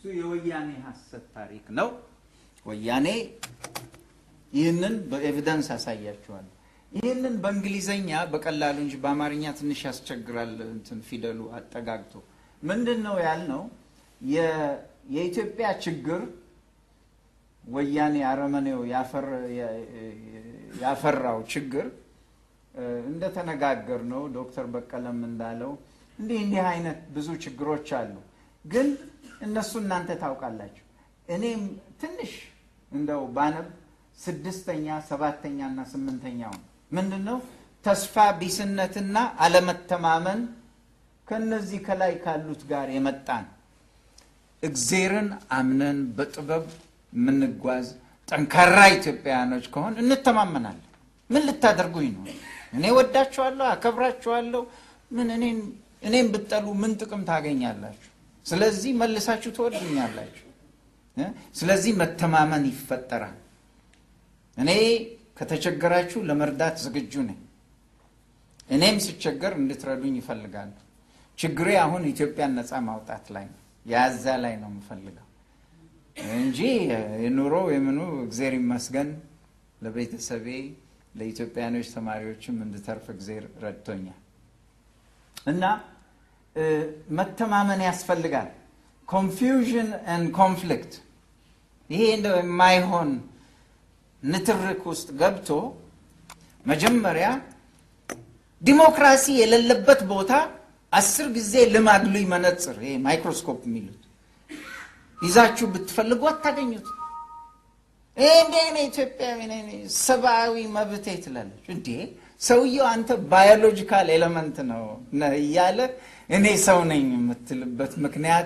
እሱ የወያኔ ሐሰት ታሪክ ነው። ወያኔ ይህንን በኤቪደንስ አሳያችኋለሁ። ይህንን በእንግሊዘኛ በቀላሉ እንጂ በአማርኛ ትንሽ ያስቸግራል። እንትን ፊደሉ አጠጋግቶ ምንድን ነው ያልነው? የ- የኢትዮጵያ ችግር ወያኔ አረመኔው ያፈር- ያፈራው ችግር እ፣ እንደተነጋገር ነው። ዶክተር በቀለም እንዳለው እንዲህ እንዲህ አይነት ብዙ ችግሮች አሉ። ግን እነሱ እናንተ ታውቃላችሁ። እኔም ትንሽ እንደው ባነብ ስድስተኛ ሰባተኛ እና ስምንተኛው ምንድን ነው ተስፋ ቢስነትና አለመተማመን ከነዚህ ከላይ ካሉት ጋር የመጣን እግዜርን አምነን በጥበብ የምንጓዝ ጠንካራ ኢትዮጵያውያኖች ከሆን እንተማመናለን። ምን ልታደርጉኝ ነው? እኔ ወዳችኋለሁ፣ አከብራችኋለሁ። ምን እኔን እኔም ብጠሉ ምን ጥቅም ታገኛላችሁ? ስለዚህ መልሳችሁ ትወዱኛላችሁ። እ? ስለዚህ መተማመን ይፈጠራል። እኔ ከተቸገራችሁ ለመርዳት ዝግጁ ነኝ። እኔም ስቸገር እንድትረዱኝ ይፈልጋሉ። ችግሬ አሁን ኢትዮጵያን ነፃ ማውጣት ላይ ነው። የያዛ ላይ ነው የምፈልገው እንጂ የኑሮ የምኑ እግዜር ይመስገን ለቤተሰቤ ለኢትዮጵያኖች ተማሪዎችም እንድተርፍ እግዜር ረድቶኛል። እና እ፣ መተማመን ያስፈልጋል። ኮንፊውዥን ኤንድ ኮንፍሊክት ይሄ እንደው የማይሆን ንትርክ ውስጥ ገብቶ መጀመሪያ ዲሞክራሲ የሌለበት ቦታ አስር ጊዜ ልማግሉኝ መነጽር ይሄ ማይክሮስኮፕ የሚሉት ይዛችሁ ብትፈልጉ አታገኙት። እንዴ እኔ ኢትዮጵያዊ ነኝ ሰብአዊ መብቴ ትላለች። እንዴ ሰውየው አንተ ባዮሎጂካል ኤሌመንት ነው ነህ እያለ እኔ ሰው ነኝ የምትልበት ምክንያቱ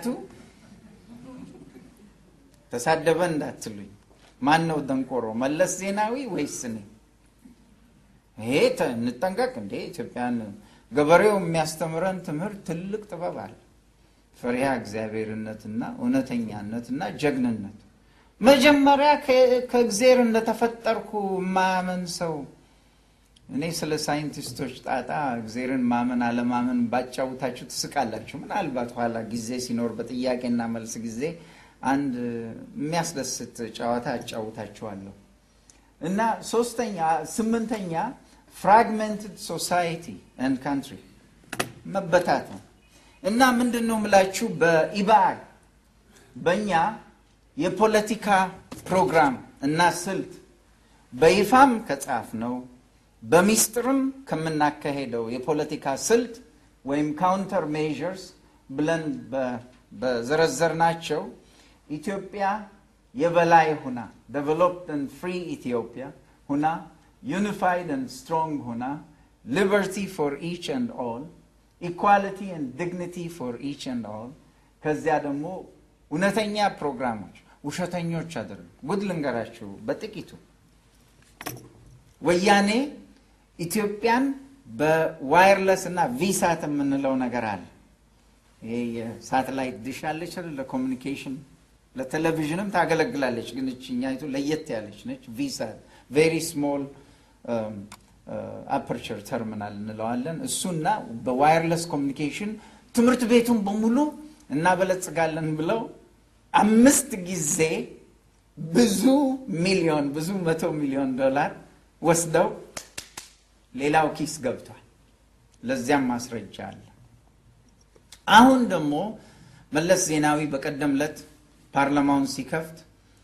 ተሳደበ እንዳትሉኝ። ማን ነው ደንቆሮ? መለስ ዜናዊ ወይስ እኔ? ይሄ ተ- እንጠንቀቅ እንዴ ኢትዮጵያን ገበሬው የሚያስተምረን ትምህርት ትልቅ ጥበብ አለ። ፈሪሃ እግዚአብሔርነትና እውነተኛነትና ጀግንነት መጀመሪያ ከ- ከእግዜር እንደተፈጠርኩ ማመን ሰው እኔ ስለ ሳይንቲስቶች ጣጣ እግዜርን ማመን አለማመን ባጫውታችሁ ትስቃላችሁ። ምናልባት ኋላ ጊዜ ሲኖር በጥያቄና መልስ ጊዜ አንድ የሚያስደስት ጨዋታ አጫውታችኋለሁ። እና ሶስተኛ ስምንተኛ ፍራግመንትድ ሶሳይቲ ኤንድ ካንትሪ መበታት ነው። እና ምንድን ነው የምላችሁ በኢባአል በእኛ የፖለቲካ ፕሮግራም እና ስልት በይፋም ከጻፍ ነው በሚስጥርም ከምናካሄደው የፖለቲካ ስልት ወይም ካውንተር ሜዥርስ ብለን በዘረዘርናቸው ኢትዮጵያ የበላይ ሁና ዴቨሎፕድ ኤንድ ፍሪ ኢትዮጵያ ሁና ዩኒፋይድ ኤንድ ስትሮንግ ሁና ሊበርቲ ፎር ኢች ኤንድ ኦል ኢኳሊቲ ኤንድ ዲግኒቲ ፎር ኢች ኤንድ ኦል ከዚያ ደግሞ እውነተኛ ፕሮግራሞች ውሸተኞች አይደሉም። ጉድ ልንገራችሁ በጥቂቱ ወያኔ ኢትዮጵያን በዋይርለስ እና ቪሳት የምንለው ነገር አለ። ይሄ የሳተላይት ድሽ አለች አይደል? ለኮሚኒኬሽን ለቴሌቪዥንም ታገለግላለች። ግን እችኛይቱ ለየት ያለች ነች። ቪሳት ቬሪ ስሞል አፐርቸር ተርሚናል እንለዋለን። እሱና በዋይርለስ ኮሚኒኬሽን ትምህርት ቤቱን በሙሉ እናበለጽጋለን ብለው አምስት ጊዜ ብዙ ሚሊዮን ብዙ መቶ ሚሊዮን ዶላር ወስደው ሌላው ኪስ ገብቷል። ለዚያም ማስረጃ አለ። አሁን ደግሞ መለስ ዜናዊ በቀደም ዕለት ፓርላማውን ሲከፍት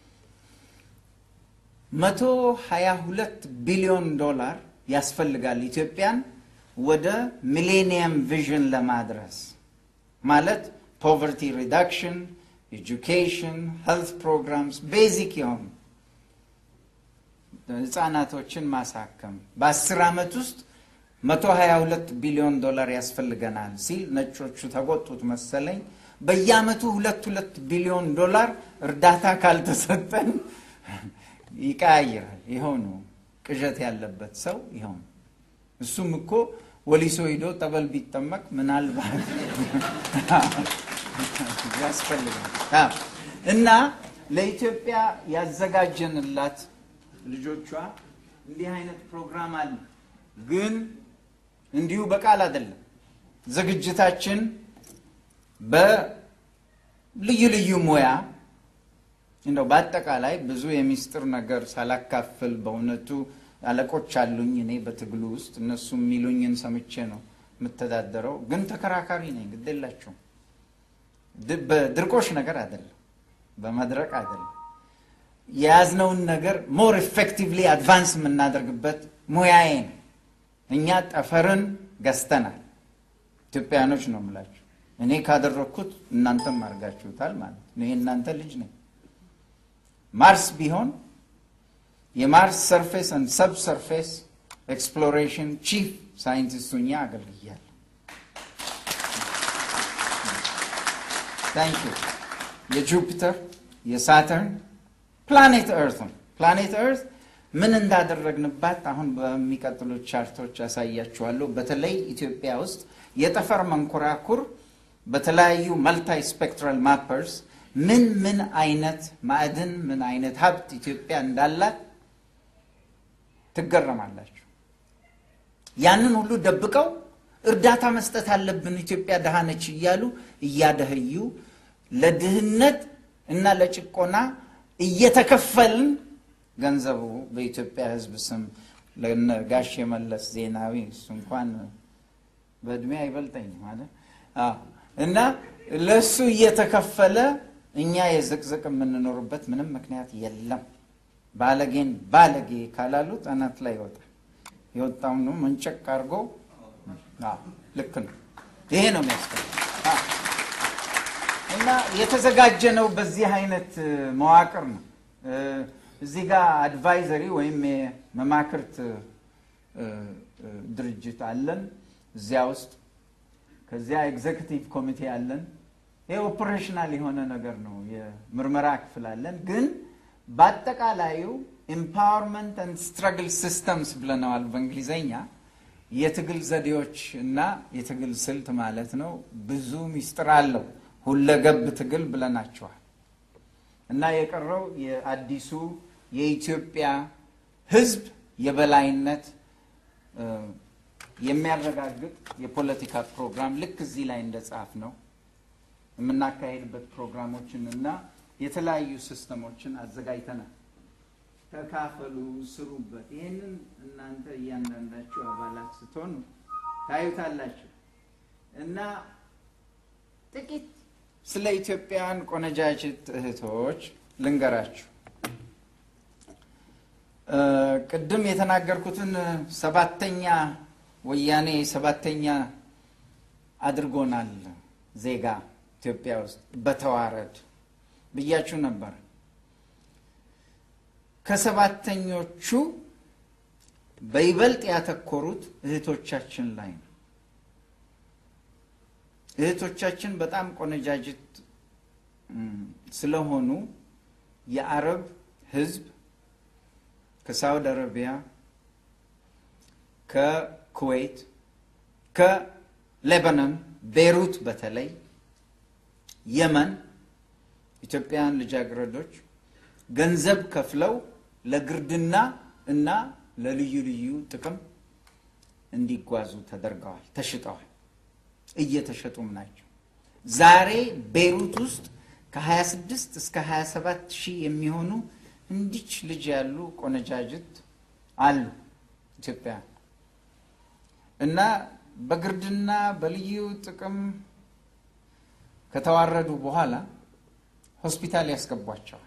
መቶ ሀያ ሁለት ቢሊዮን ዶላር ያስፈልጋል ኢትዮጵያን ወደ ሚሌኒየም ቪዥን ለማድረስ ማለት ፖቨርቲ ሪዳክሽን፣ ኤጁኬሽን፣ ሄልት ፕሮግራምስ ቤዚክ የሆኑ ህጻናቶችን ማሳከም በአስር ዓመት ውስጥ 122 ቢሊዮን ዶላር ያስፈልገናል ሲል ነጮቹ ተቆጡት መሰለኝ። በየአመቱ ሁለት ሁለት ቢሊዮን ዶላር እርዳታ ካልተሰጠን ይቀያይራል። ይኸው ነው ቅዠት ያለበት ሰው ይኸው ነው። እሱም እኮ ወሊሶ ሂዶ ጠበል ቢጠመቅ ምናልባት ያስፈልጋል እና ለኢትዮጵያ ያዘጋጀንላት ልጆቿ እንዲህ አይነት ፕሮግራም አለ። ግን እንዲሁ በቃል አይደለም። ዝግጅታችን ልዩ ልዩ ሙያ እንደው በአጠቃላይ ብዙ የሚስጥር ነገር ሳላካፍል በእውነቱ አለቆች አሉኝ እኔ በትግሉ ውስጥ እነሱ የሚሉኝን ሰምቼ ነው የምተዳደረው። ግን ተከራካሪ ነኝ፣ ግድ የላቸውም። በድርቆሽ ነገር አይደለም፣ በመድረቅ አይደለም። የያዝነውን ነገር ሞር ኤፌክቲቭሊ አድቫንስ የምናደርግበት ሙያዬ ነው። እኛ ጠፈርን ገዝተናል። ኢትዮጵያኖች ነው የምላችሁ። እኔ ካደረግኩት እናንተም አድርጋችሁታል ማለት ነው። ይሄ እናንተ ልጅ ነኝ። ማርስ ቢሆን የማርስ ሰርፌስ አንድ ሰብ ሰርፌስ ኤክስፕሎሬሽን ቺፍ ሳይንቲስቱ እኛ አገልግያለሁ። ታንክ ዩ። የጁፒተር የሳተርን ፕላኔት ኤርት ነው። ፕላኔት ኤርት ምን እንዳደረግንባት አሁን በሚቀጥሉት ቻርቶች ያሳያችኋለሁ። በተለይ ኢትዮጵያ ውስጥ የጠፈር መንኮራኩር በተለያዩ መልታይ ስፔክትራል ማፐርስ ምን ምን አይነት ማዕድን ምን አይነት ሀብት ኢትዮጵያ እንዳላት ትገረማላችሁ። ያንን ሁሉ ደብቀው እርዳታ መስጠት አለብን ኢትዮጵያ ድሃ ነች እያሉ እያደህዩ ለድህነት እና ለጭቆና እየተከፈልን ገንዘቡ በኢትዮጵያ ሕዝብ ስም ለጋሽ የመለስ ዜናዊ እሱ እንኳን በእድሜ አይበልጠኝ ማለት እና ለእሱ እየተከፈለ እኛ የዝቅዝቅ የምንኖርበት ምንም ምክንያት የለም። ባለጌን ባለጌ ካላሉት አናት ላይ ይወጣል። የወጣው ነው መንጨቅ አድርጎ ልክ ነው። ይሄ ነው የሚያስፈልግ እና የተዘጋጀ ነው። በዚህ አይነት መዋቅር ነው። እዚህ ጋር አድቫይዘሪ ወይም የመማክርት ድርጅት አለን እዚያ ውስጥ ከዚያ ኤግዜክቲቭ ኮሚቴ አለን። ይህ ኦፕሬሽናል የሆነ ነገር ነው። የምርመራ ክፍል አለን። ግን በአጠቃላዩ ኤምፓወርመንት አንድ ስትረግል ሲስተምስ ብለነዋል በእንግሊዘኛ። የትግል ዘዴዎች እና የትግል ስልት ማለት ነው። ብዙ ሚስጥር አለው። ሁለገብ ትግል ብለናቸዋል። እና የቀረው የአዲሱ የኢትዮጵያ ሕዝብ የበላይነት የሚያረጋግጥ የፖለቲካ ፕሮግራም ልክ እዚህ ላይ እንደጻፍ ነው የምናካሄድበት ፕሮግራሞችን እና የተለያዩ ሲስተሞችን አዘጋጅተናል። ተካፈሉ፣ ስሩበት። ይህንን እናንተ እያንዳንዳችሁ አባላት ስትሆኑ ታዩታላችሁ እና ጥቂት ስለ ኢትዮጵያውያን ቆነጃጅት እህቶች ልንገራችሁ። ቅድም የተናገርኩትን ሰባተኛ ወያኔ ሰባተኛ አድርጎናል ዜጋ ኢትዮጵያ ውስጥ በተዋረድ ብያችሁ ነበር። ከሰባተኞቹ በይበልጥ ያተኮሩት እህቶቻችን ላይ ነው። እህቶቻችን በጣም ቆነጃጅት ስለሆኑ የአረብ ሕዝብ ከሳውዲ አረቢያ፣ ከኩዌት፣ ከሌባኖን ቤሩት፣ በተለይ የመን ኢትዮጵያውያን ልጃገረዶች ገንዘብ ከፍለው ለግርድና እና ለልዩ ልዩ ጥቅም እንዲጓዙ ተደርገዋል፣ ተሽጠዋል፣ እየተሸጡም ናቸው። ዛሬ ቤሩት ውስጥ ከ26 እስከ 27 ሺህ የሚሆኑ እንዲች ልጅ ያሉ ቆነጃጅት አሉ ኢትዮጵያ እና በግርድና በልዩ ጥቅም ከተዋረዱ በኋላ ሆስፒታል ያስገቧቸዋል።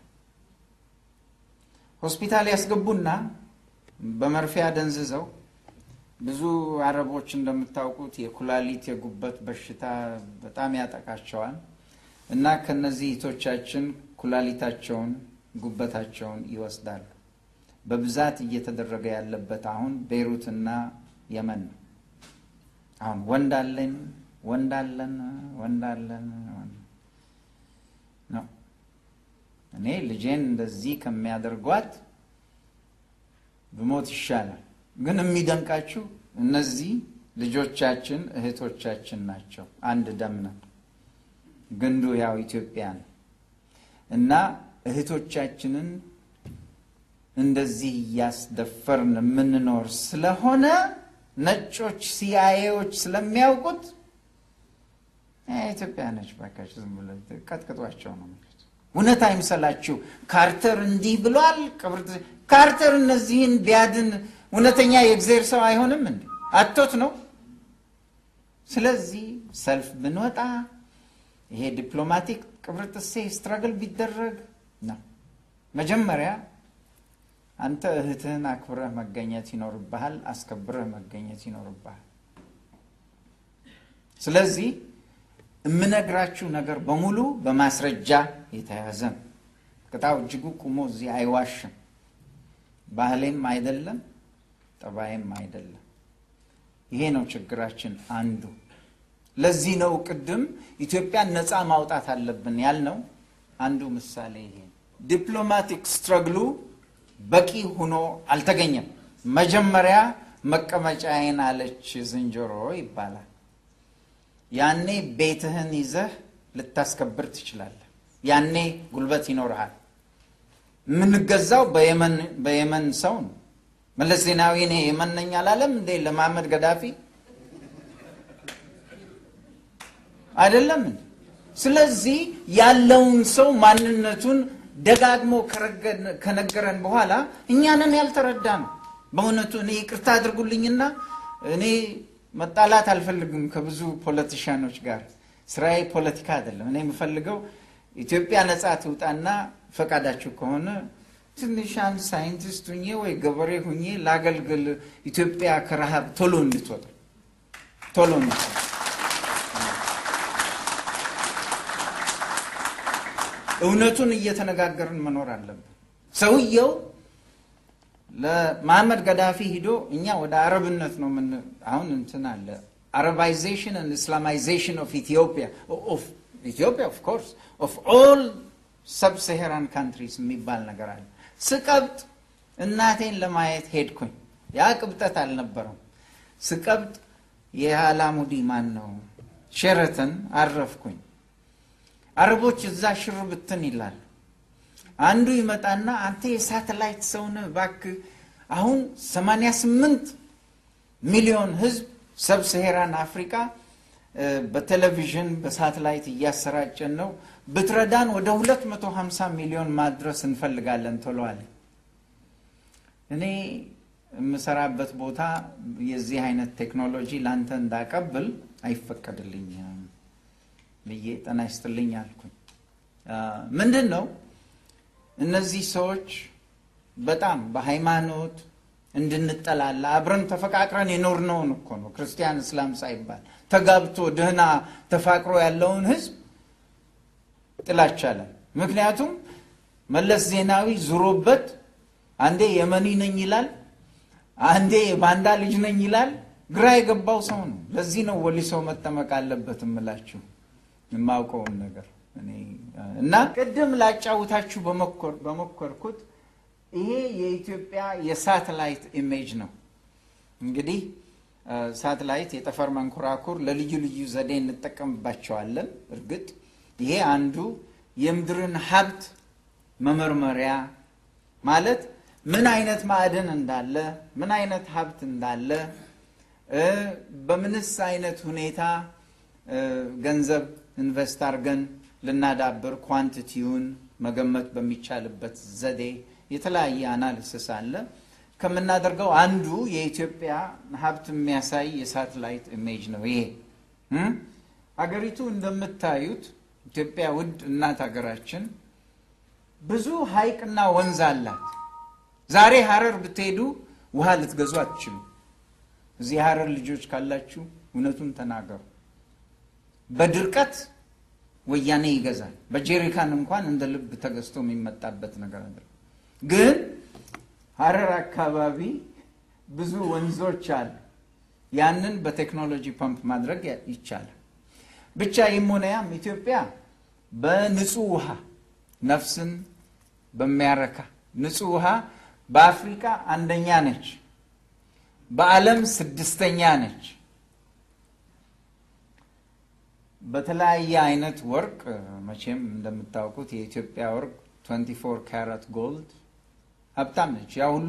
ሆስፒታል ያስገቡና በመርፌ አደንዝዘው ብዙ አረቦች እንደምታውቁት የኩላሊት የጉበት በሽታ በጣም ያጠቃቸዋል እና ከነዚህ እህቶቻችን ኩላሊታቸውን ጉበታቸውን ይወስዳሉ። በብዛት እየተደረገ ያለበት አሁን ቤይሩትና የመን ነው። አሁን ወንድ አለን ወንድ አለን ወንድ አለን ነው። እኔ ልጄን እንደዚህ ከሚያደርጓት ብሞት ይሻላል። ግን የሚደንቃችሁ እነዚህ ልጆቻችን እህቶቻችን ናቸው። አንድ ደም ነው። ግንዱ ያው ኢትዮጵያ ነው እና እህቶቻችንን እንደዚህ እያስደፈርን የምንኖር ስለሆነ ነጮች ሲአይኤዎች ስለሚያውቁት ኢትዮጵያ ነች ባካችሁ፣ ዝም ብሎ ቀጥቅጧቸው ነው የሚሉት። እውነት አይምሰላችሁ። ካርተር እንዲህ ብሏል። ካርተር እነዚህን ቢያድን እውነተኛ የእግዜር ሰው አይሆንም እንዴ? አቶት ነው። ስለዚህ ሰልፍ ብንወጣ ይሄ ዲፕሎማቲክ ቅብርጥሴ ስትራግል ቢደረግ ነው። መጀመሪያ አንተ እህትህን አክብረህ መገኘት ይኖርብሃል፣ አስከብረህ መገኘት ይኖርብሃል። ስለዚህ የምነግራችሁ ነገር በሙሉ በማስረጃ የተያዘ ነው። ቅጣው እጅጉ ቁሞ እዚህ አይዋሽም። ባህሌም አይደለም፣ ጠባይም አይደለም። ይሄ ነው ችግራችን አንዱ። ለዚህ ነው ቅድም ኢትዮጵያን ነፃ ማውጣት አለብን ያልነው አንዱ ምሳሌ ይሄ ዲፕሎማቲክ ስትረግሉ በቂ ሆኖ አልተገኘም። መጀመሪያ መቀመጫዬን አለች ዝንጀሮ ይባላል። ያኔ ቤትህን ይዘህ ልታስከብር ትችላለህ። ያኔ ጉልበት ይኖርሃል። የምንገዛው በየመን ሰው ነው። መለስ ዜናዊ እኔ የመን ነኝ አላለም እንዴ ለመሐመድ ገዳፊ አይደለም እንዴ? ስለዚህ ያለውን ሰው ማንነቱን ደጋግሞ ከነገረን በኋላ እኛንን ያልተረዳ ነው። በእውነቱ እኔ ይቅርታ አድርጉልኝና እኔ መጣላት አልፈልግም ከብዙ ፖለቲሽያኖች ጋር። ስራዬ ፖለቲካ አይደለም። እኔ የምፈልገው ኢትዮጵያ ነጻ ትውጣና ፈቃዳችሁ ከሆነ ትንሽ አንድ ሳይንቲስት ሁኜ ወይ ገበሬ ሁኜ ላገልግል፣ ኢትዮጵያ ከረሃብ ቶሎ እንድትወጣ ቶሎ እንድትወጣ እውነቱን እየተነጋገርን መኖር አለብን። ሰውየው ለመሐመድ ገዳፊ ሂዶ እኛ ወደ አረብነት ነው ምን አሁን እንትን አለ አረባይዜሽን and ኢስላማይዜሽን ኦፍ ኢትዮጵያ ኦፍ ኢትዮጵያ ኦፍ ኮርስ ኦፍ ኦል ሰብ ሰሄራን ካንትሪስ የሚባል ነገር አለ። ስቀብጥ እናቴን ለማየት ሄድኩኝ። ያ ቅብጠት አልነበረም። ስቀብጥ የአላሙዲ ማን ነው ሼረተን አረፍኩኝ። አረቦች እዛ ሽር ብትን ይላሉ። አንዱ ይመጣና አንተ የሳተላይት ሰውነ እባክህ አሁን 88 ሚሊዮን ህዝብ ሰብ ሰሄራን አፍሪካ በቴሌቪዥን በሳተላይት እያሰራጨን ነው። ብትረዳን ወደ 250 ሚሊዮን ማድረስ እንፈልጋለን ቶሎ አለ። እኔ የምሰራበት ቦታ የዚህ አይነት ቴክኖሎጂ ላንተ እንዳቀብል አይፈቀድልኝም ብዬ ጤና ይስጥልኝ አልኩኝ። ምንድን ነው እነዚህ ሰዎች በጣም በሃይማኖት እንድንጠላላ አብረን ተፈቃቅረን የኖርነውን እኮ ነው ክርስቲያን እስላም ሳይባል ተጋብቶ ደህና ተፋቅሮ ያለውን ህዝብ ጥላቻለን። ምክንያቱም መለስ ዜናዊ ዙሮበት አንዴ የመኒ ነኝ ይላል፣ አንዴ የባንዳ ልጅ ነኝ ይላል። ግራ የገባው ሰው ነው። ለዚህ ነው ወሊሶ መጠመቅ አለበት እምላችሁ የማውቀውን ነገር እና ቅድም ላጫውታችሁ በሞከርኩት ይሄ የኢትዮጵያ የሳተላይት ኢሜጅ ነው። እንግዲህ ሳተላይት የጠፈር መንኮራኩር ለልዩ ልዩ ዘዴ እንጠቀምባቸዋለን። እርግጥ ይሄ አንዱ የምድርን ሀብት መመርመሪያ ማለት ምን አይነት ማዕድን እንዳለ፣ ምን አይነት ሀብት እንዳለ፣ በምንስ አይነት ሁኔታ ገንዘብ ኢንቨስት አድርገን ልናዳብር ኳንቲቲውን መገመት በሚቻልበት ዘዴ የተለያየ አናሊሲስ አለ። ከምናደርገው አንዱ የኢትዮጵያ ሀብት የሚያሳይ የሳተላይት ኢሜጅ ነው። ይሄ አገሪቱ እንደምታዩት ኢትዮጵያ ውድ እናት ሀገራችን ብዙ ሐይቅና ወንዝ አላት። ዛሬ ሀረር ብትሄዱ ውሃ ልትገዙ አትችሉ። እዚህ ሀረር ልጆች ካላችሁ እውነቱን ተናገሩ። በድርቀት ወያኔ ይገዛል። በጄሪካን እንኳን እንደ ልብ ተገዝቶ የሚመጣበት ነገር አለ። ግን ሀረር አካባቢ ብዙ ወንዞች አሉ። ያንን በቴክኖሎጂ ፐምፕ ማድረግ ይቻላል። ብቻ ይም ሆነ ያም ኢትዮጵያ በንጹህ ውሃ ነፍስን በሚያረካ ንጹህ ውሃ በአፍሪካ አንደኛ ነች፣ በዓለም ስድስተኛ ነች። በተለያየ አይነት ወርቅ መቼም እንደምታውቁት የኢትዮጵያ ወርቅ 24 ካራት ጎልድ ሀብታም ነች። ያ ሁሉ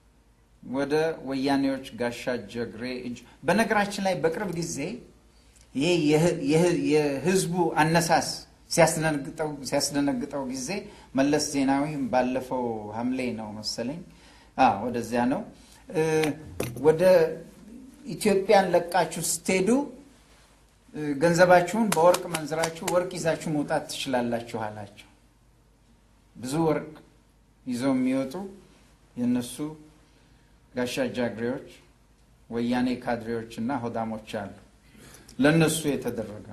ወደ ወያኔዎች ጋሻ ጀግሬ እጅ። በነገራችን ላይ በቅርብ ጊዜ ይሄ የህዝቡ አነሳስ ሲያስደነግጠው ጊዜ መለስ ዜናዊ ባለፈው ሐምሌ ነው መሰለኝ ወደዚያ ነው ወደ ኢትዮጵያን ለቃችሁ ስትሄዱ ገንዘባችሁን በወርቅ መንዝራችሁ ወርቅ ይዛችሁ መውጣት ትችላላችሁ አላቸው። ብዙ ወርቅ ይዘው የሚወጡ የእነሱ ጋሻ ጃግሬዎች፣ ወያኔ ካድሬዎች እና ሆዳሞች አሉ። ለእነሱ የተደረገ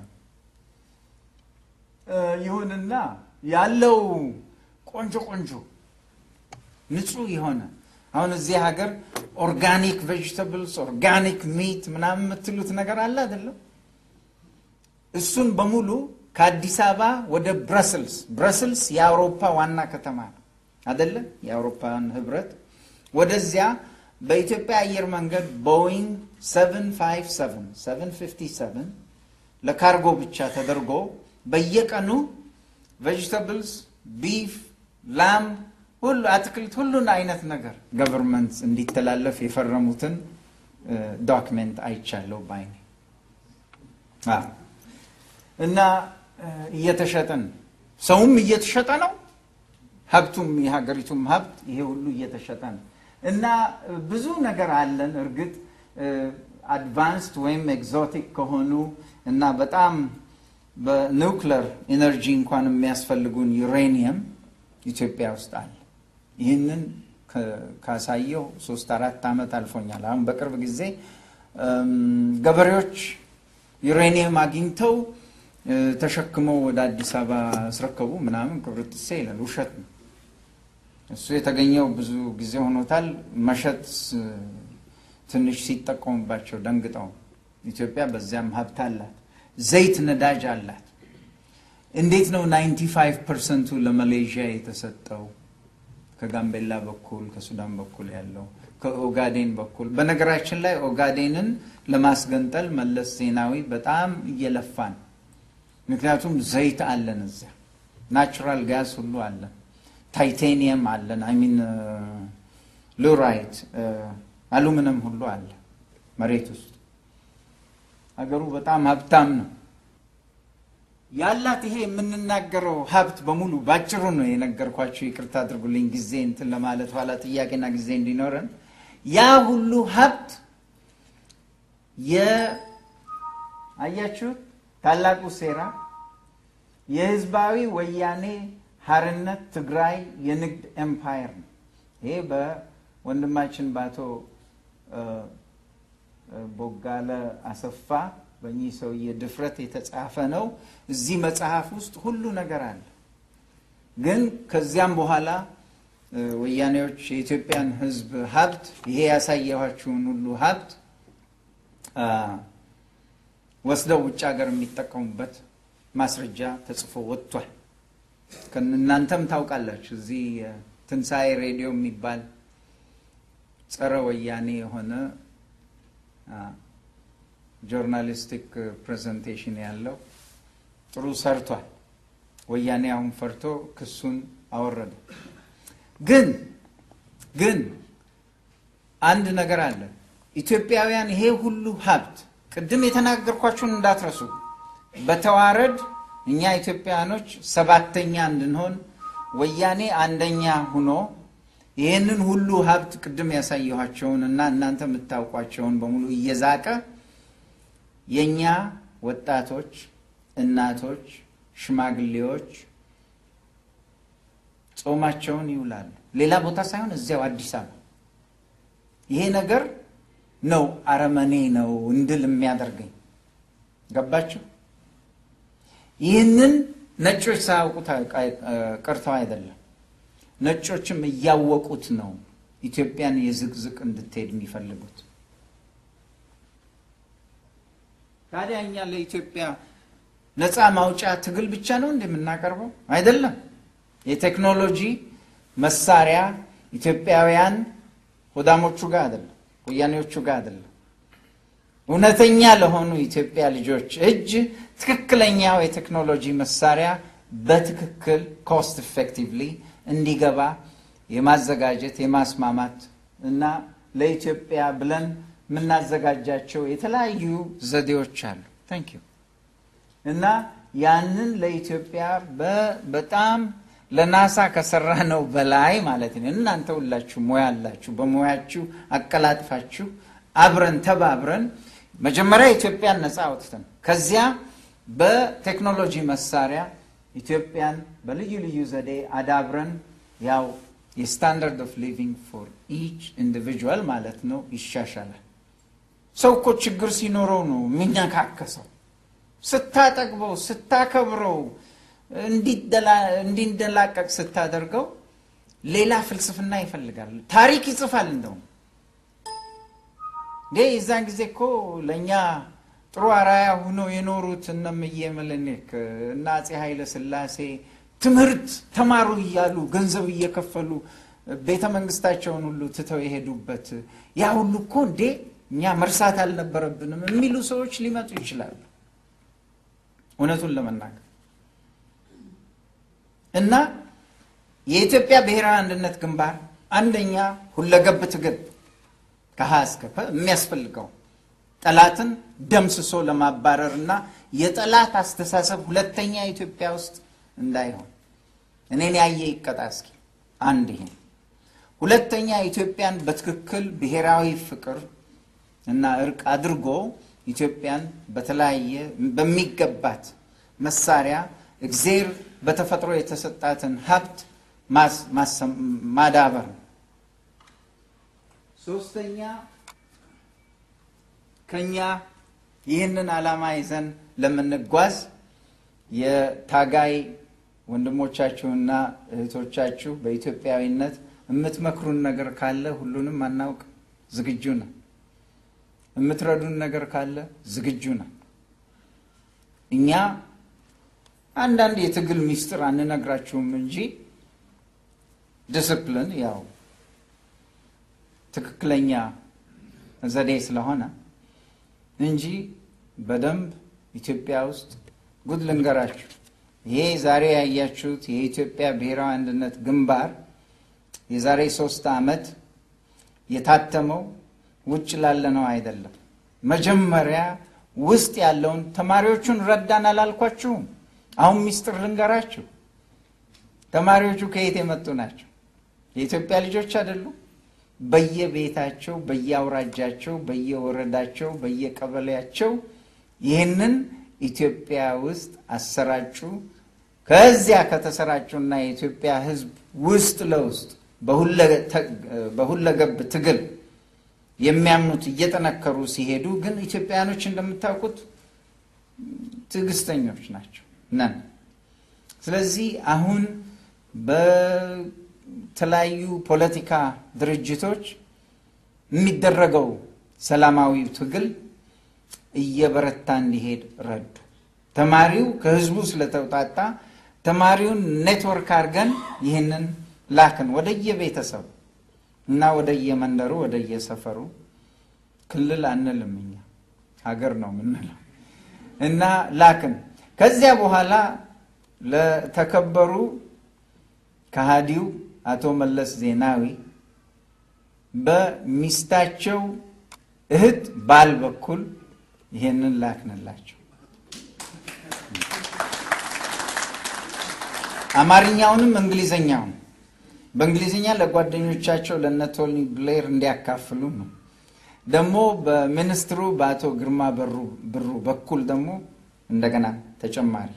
ይሁንና ያለው ቆንጆ ቆንጆ ንጹህ የሆነ አሁን እዚህ ሀገር ኦርጋኒክ ቬጅተብልስ ኦርጋኒክ ሚት ምናምን የምትሉት ነገር አለ አይደለም? እሱን በሙሉ ከአዲስ አበባ ወደ ብረስልስ ብረስልስ የአውሮፓ ዋና ከተማ ነው አይደለም? የአውሮፓን ህብረት ወደዚያ በኢትዮጵያ አየር መንገድ ቦይንግ 757 757 ለካርጎ ብቻ ተደርጎ በየቀኑ ቬጅተብልስ ቢፍ ላም ሁሉ አትክልት ሁሉን አይነት ነገር ገቨርንመንት እንዲተላለፍ የፈረሙትን ዶክሜንት አይቻለሁ ባይኔ እና እየተሸጠን ሰውም እየተሸጠ ነው፣ ሀብቱም የሀገሪቱም ሀብት ይሄ ሁሉ እየተሸጠ ነው። እና ብዙ ነገር አለን። እርግጥ አድቫንስድ ወይም ኤግዞቲክ ከሆኑ እና በጣም በኒውክለር ኢነርጂ እንኳን የሚያስፈልጉን ዩሬኒየም ኢትዮጵያ ውስጥ አለ። ይህንን ካሳየው ሶስት አራት ዓመት አልፎኛል። አሁን በቅርብ ጊዜ ገበሬዎች ዩሬኒየም አግኝተው ተሸክመው ወደ አዲስ አበባ አስረከቡ ምናምን ቅብርጥሴ ይላል። ውሸት ነው። እሱ የተገኘው ብዙ ጊዜ ሆኖታል። መሸጥ ትንሽ ሲጠቀሙባቸው ደንግጠው። ኢትዮጵያ በዚያም ሀብት አላት። ዘይት ነዳጅ አላት። እንዴት ነው 95 ፐርሰንቱ ለማሌዥያ የተሰጠው? ከጋምቤላ በኩል ከሱዳን በኩል ያለው ከኦጋዴን በኩል በነገራችን ላይ ኦጋዴንን ለማስገንጠል መለስ ዜናዊ በጣም እየለፋን ምክንያቱም ዘይት አለን እዚያ ናቹራል ጋዝ ሁሉ አለን ታይቴኒየም አለን አይሚን ሉራይት አሉሚኒየም ሁሉ አለ መሬት ውስጥ ሀገሩ በጣም ሀብታም ነው ያላት ይሄ የምንናገረው ሀብት በሙሉ ባጭሩ ነው የነገርኳቸው። ይቅርታ አድርጉልኝ ጊዜ እንትን ለማለት ኋላ ጥያቄና ጊዜ እንዲኖረን ያ ሁሉ ሀብት አያችሁት፣ ታላቁ ሴራ የህዝባዊ ወያኔ ሀርነት ትግራይ የንግድ ኤምፓየር ነው። ይሄ በወንድማችን በአቶ ቦጋለ አሰፋ በእኚህ ሰውዬ ድፍረት የተጻፈ ነው። እዚህ መጽሐፍ ውስጥ ሁሉ ነገር አለ። ግን ከዚያም በኋላ ወያኔዎች የኢትዮጵያን ሕዝብ ሀብት ይሄ ያሳየኋችሁን ሁሉ ሀብት ወስደው ውጭ ሀገር የሚጠቀሙበት ማስረጃ ተጽፎ ወጥቷል። እናንተም ታውቃላችሁ። እዚህ ትንሣኤ ሬዲዮ የሚባል ጸረ ወያኔ የሆነ ጆርናሊስቲክ ፕሬዘንቴሽን ያለው ጥሩ ሰርቷል። ወያኔ አሁን ፈርቶ ክሱን አወረደ። ግን ግን አንድ ነገር አለ። ኢትዮጵያውያን ይሄ ሁሉ ሀብት ቅድም የተናገርኳችሁን እንዳትረሱ። በተዋረድ እኛ ኢትዮጵያውያኖች ሰባተኛ እንድንሆን ወያኔ አንደኛ ሁኖ ይህንን ሁሉ ሀብት ቅድም ያሳየኋቸውን እና እናንተ የምታውቋቸውን በሙሉ እየዛቀ የእኛ ወጣቶች፣ እናቶች፣ ሽማግሌዎች ጾማቸውን ይውላሉ። ሌላ ቦታ ሳይሆን እዚያው አዲስ አበባ። ይሄ ነገር ነው አረመኔ ነው እንድል የሚያደርገኝ ገባችሁ? ይህንን ነጮች ሳያውቁት ቀርተው አይደለም፣ ነጮችም እያወቁት ነው ኢትዮጵያን የዝቅዝቅ እንድትሄድ የሚፈልጉት። ታዲያ እኛ ለኢትዮጵያ ነፃ ማውጫ ትግል ብቻ ነው እንደምናቀርበው አይደለም። የቴክኖሎጂ መሳሪያ ኢትዮጵያውያን ሆዳሞቹ ጋር አይደለም፣ ወያኔዎቹ ጋር አይደለም። እውነተኛ ለሆኑ ኢትዮጵያ ልጆች እጅ ትክክለኛው የቴክኖሎጂ መሳሪያ በትክክል ኮስት ኢፌክቲቭሊ እንዲገባ የማዘጋጀት የማስማማት እና ለኢትዮጵያ ብለን የምናዘጋጃቸው የተለያዩ ዘዴዎች አሉ። ታንክ ዩ እና ያንን ለኢትዮጵያ በጣም ለናሳ ከሰራ ነው በላይ ማለት ነው። እናንተ ሁላችሁ ሙያ አላችሁ። በሙያችሁ አቀላጥፋችሁ አብረን ተባብረን መጀመሪያ ኢትዮጵያን ነፃ አውጥተን ከዚያ በቴክኖሎጂ መሳሪያ ኢትዮጵያን በልዩ ልዩ ዘዴ አዳብረን ያው የስታንዳርድ ኦፍ ሊቪንግ ፎር ኢች ኢንዲቪጁዋል ማለት ነው ይሻሻላል። ሰው እኮ ችግር ሲኖረው ነው የሚነካከሰው። ስታጠግበው፣ ስታከብረው፣ እንዲንደላቀቅ ስታደርገው ሌላ ፍልስፍና ይፈልጋል። ታሪክ ይጽፋል። እንደውም እንዴ የዛን ጊዜ እኮ ለእኛ ጥሩ አራያ ሆነው የኖሩት እነ እምዬ ምኒልክ እና አፄ ኃይለ ሥላሴ ትምህርት ተማሩ እያሉ ገንዘብ እየከፈሉ ቤተ መንግስታቸውን ሁሉ ትተው የሄዱበት ያ ሁሉ እኮ እንዴ እኛ መርሳት አልነበረብንም የሚሉ ሰዎች ሊመጡ ይችላሉ። እውነቱን ለመናገር እና የኢትዮጵያ ብሔራዊ አንድነት ግንባር አንደኛ ሁለገብ ትግል ከሀ እስከ ፐ የሚያስፈልገው ጠላትን ደምስሶ ለማባረር እና የጠላት አስተሳሰብ ሁለተኛ ኢትዮጵያ ውስጥ እንዳይሆን እኔን ያየ ይቀጣ እስኪ አንድ ይሄ ሁለተኛ ኢትዮጵያን በትክክል ብሔራዊ ፍቅር እና እርቅ አድርጎ ኢትዮጵያን በተለያየ በሚገባት መሳሪያ እግዜር በተፈጥሮ የተሰጣትን ሀብት ማዳበር ነው። ሶስተኛ ከኛ ይህንን ዓላማ ይዘን ለምንጓዝ የታጋይ ወንድሞቻችሁና እህቶቻችሁ በኢትዮጵያዊነት የምትመክሩን ነገር ካለ ሁሉንም አናውቅ፣ ዝግጁ ነን። የምትረዱን ነገር ካለ ዝግጁ ነን። እኛ አንዳንድ የትግል ሚስጥር አንነግራችሁም እንጂ ዲስፕሊን ያው ትክክለኛ ዘዴ ስለሆነ እንጂ በደንብ ኢትዮጵያ ውስጥ ጉድ ልንገራችሁ። ይሄ ዛሬ ያያችሁት የኢትዮጵያ ብሔራዊ አንድነት ግንባር የዛሬ ሶስት ዓመት የታተመው ውጭ ላለነው አይደለም። መጀመሪያ ውስጥ ያለውን ተማሪዎቹን ረዳን አላልኳችሁም? አሁን ሚስጥር ልንገራችሁ። ተማሪዎቹ ከየት የመጡ ናቸው? የኢትዮጵያ ልጆች አይደሉም? በየቤታቸው፣ በየአውራጃቸው፣ በየወረዳቸው፣ በየቀበሌያቸው ይህንን ኢትዮጵያ ውስጥ አሰራጩ። ከዚያ ከተሰራጩና የኢትዮጵያ ሕዝብ ውስጥ ለውስጥ በሁለገብ ትግል የሚያምኑት እየጠነከሩ ሲሄዱ ግን ኢትዮጵያውያኖች እንደምታውቁት ትዕግስተኞች ናቸው ነን። ስለዚህ አሁን በተለያዩ ፖለቲካ ድርጅቶች የሚደረገው ሰላማዊ ትግል እየበረታ እንዲሄድ ረዱ። ተማሪው ከህዝቡ ስለተውጣጣ ተማሪውን ኔትወርክ አድርገን ይህንን ላክን ወደየቤተሰቡ እና ወደየመንደሩ ወደየሰፈሩ። ክልል አንልም እኛ ሀገር ነው የምንለው እና ላክን። ከዚያ በኋላ ለተከበሩ ከሃዲው አቶ መለስ ዜናዊ በሚስታቸው እህት ባል በኩል ይሄንን ላክንላቸው። አማርኛውንም እንግሊዘኛውን በእንግሊዝኛ ለጓደኞቻቸው ለነ ቶኒ ብሌር እንዲያካፍሉ ነው። ደግሞ በሚኒስትሩ በአቶ ግርማ ብሩ በኩል ደግሞ እንደገና ተጨማሪ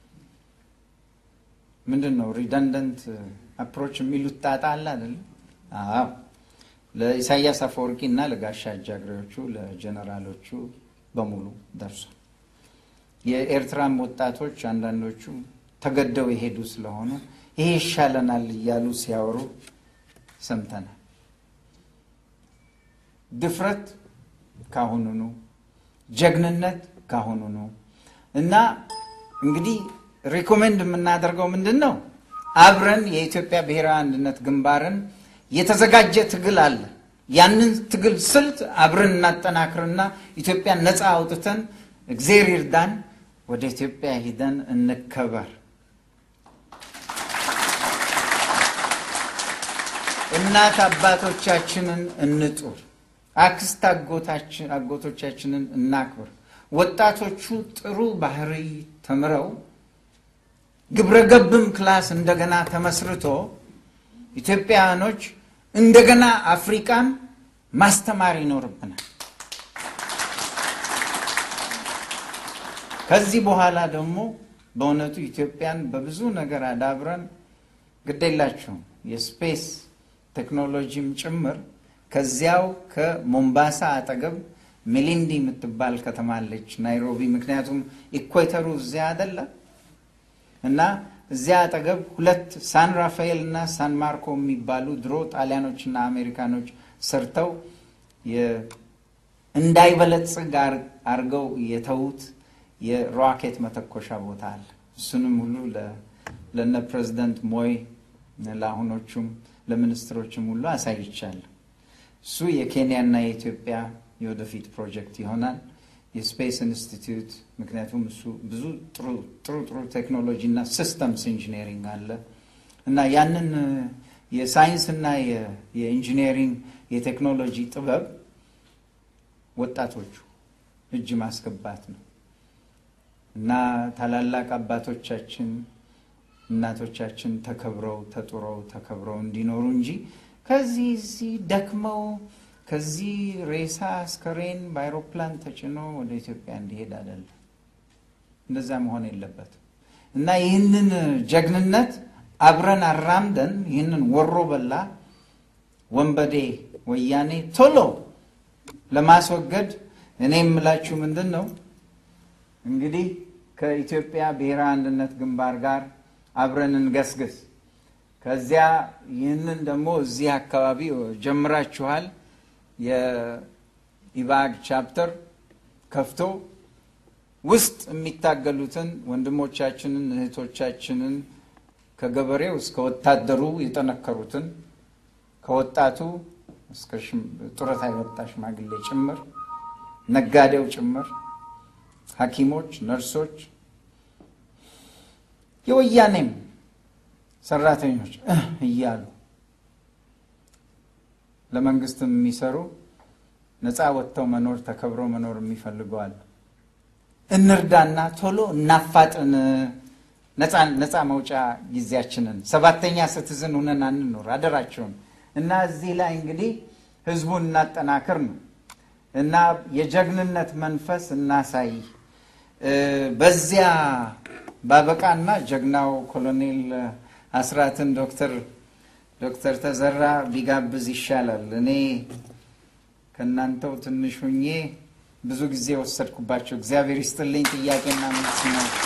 ምንድን ነው ሪደንደንት አፕሮች የሚሉት ጣጣ አለ አይደለም? አዎ ለኢሳያስ አፈወርቂ እና ለጋሻ አጃግሬዎቹ ለጀነራሎቹ በሙሉ ደርሷል። የኤርትራም ወጣቶች አንዳንዶቹ ተገደው የሄዱ ስለሆኑ ይሄ ይሻለናል እያሉ ሲያወሩ ሰምተናል። ድፍረት ካሁኑኑ፣ ጀግንነት ካሁኑኑ እና እንግዲህ ሪኮሜንድ የምናደርገው ምንድን ነው? አብረን የኢትዮጵያ ብሔራዊ አንድነት ግንባርን የተዘጋጀ ትግል አለ። ያንን ትግል ስልት አብረን እናጠናክርና ኢትዮጵያን ነፃ አውጥተን እግዜር ይርዳን ወደ ኢትዮጵያ ሂደን እንከበር። እናት አባቶቻችንን እንጡር። አክስት አጎቶቻችንን እናክብር። ወጣቶቹ ጥሩ ባህሪ ተምረው ግብረገብም ክላስ እንደገና ተመስርቶ ኢትዮጵያውያኖች እንደገና አፍሪካን ማስተማር ይኖርብናል። ከዚህ በኋላ ደግሞ በእውነቱ ኢትዮጵያን በብዙ ነገር አዳብረን ግዴላችሁም የስፔስ ቴክኖሎጂም ጭምር ከዚያው ከሞምባሳ አጠገብ ሜሊንዲ የምትባል ከተማ አለች ናይሮቢ። ምክንያቱም ኢኳተሩ እዚያ አይደለ እና እዚያ አጠገብ ሁለት ሳን ራፋኤል እና ሳን ማርኮ የሚባሉ ድሮ ጣሊያኖችና አሜሪካኖች ሰርተው እንዳይበለጽግ አርገው የተዉት የሮኬት መተኮሻ ቦታ አለ። እሱንም ሁሉ ለነ ፕሬዚደንት ሞይ ለአሁኖቹም ለሚኒስትሮችም ሁሉ አሳይቻለሁ። እሱ የኬንያና የኢትዮጵያ የወደፊት ፕሮጀክት ይሆናል። የስፔስ ኢንስቲትዩት ምክንያቱም እሱ ብዙ ጥሩ ጥሩ ቴክኖሎጂ እና ሲስተምስ ኢንጂነሪንግ አለ እና ያንን የሳይንስና የኢንጂነሪንግ የቴክኖሎጂ ጥበብ ወጣቶቹ እጅ ማስገባት ነው እና ታላላቅ አባቶቻችን እናቶቻችን ተከብረው ተጡረው ተከብረው እንዲኖሩ እንጂ ከዚህ እዚህ ደክመው ከዚህ ሬሳ አስከሬን በአይሮፕላን ተጭኖ ወደ ኢትዮጵያ እንዲሄድ አይደለም። እንደዛ መሆን የለበትም እና ይህንን ጀግንነት አብረን አራምደን ይህንን ወሮ በላ ወንበዴ ወያኔ ቶሎ ለማስወገድ እኔ የምላችሁ ምንድን ነው እንግዲህ ከኢትዮጵያ ብሔራዊ አንድነት ግንባር ጋር አብረን እንገስግስ። ከዚያ ይህንን ደግሞ እዚህ አካባቢ ጀምራችኋል። የኢባግ ቻፕተር ከፍቶ ውስጥ የሚታገሉትን ወንድሞቻችንን እህቶቻችንን ከገበሬው እስከ ወታደሩ የጠነከሩትን ከወጣቱ እስከ ጡረታ የወጣ ሽማግሌ ጭምር ነጋዴው ጭምር ሐኪሞች፣ ነርሶች፣ የወያኔም ሰራተኞች እያሉ ለመንግስትም የሚሰሩ ነፃ ወጥተው መኖር ተከብረው መኖር የሚፈልገዋል። እንርዳና ቶሎ እናፋጥን ነፃ መውጫ ጊዜያችንን ሰባተኛ ስትዝን ሁነን አንኖር አደራቸውን እና እዚህ ላይ እንግዲህ ህዝቡን እናጠናክር ነው እና የጀግንነት መንፈስ እናሳይ። በዚያ ባበቃና ጀግናው ኮሎኔል አስራትን ዶክተር ዶክተር ተዘራ ቢጋብዝ ይሻላል። እኔ ከእናንተው ትንሽ ሁኜ ብዙ ጊዜ ወሰድኩባቸው። እግዚአብሔር ይስጥልኝ። ጥያቄና መልስ ነው።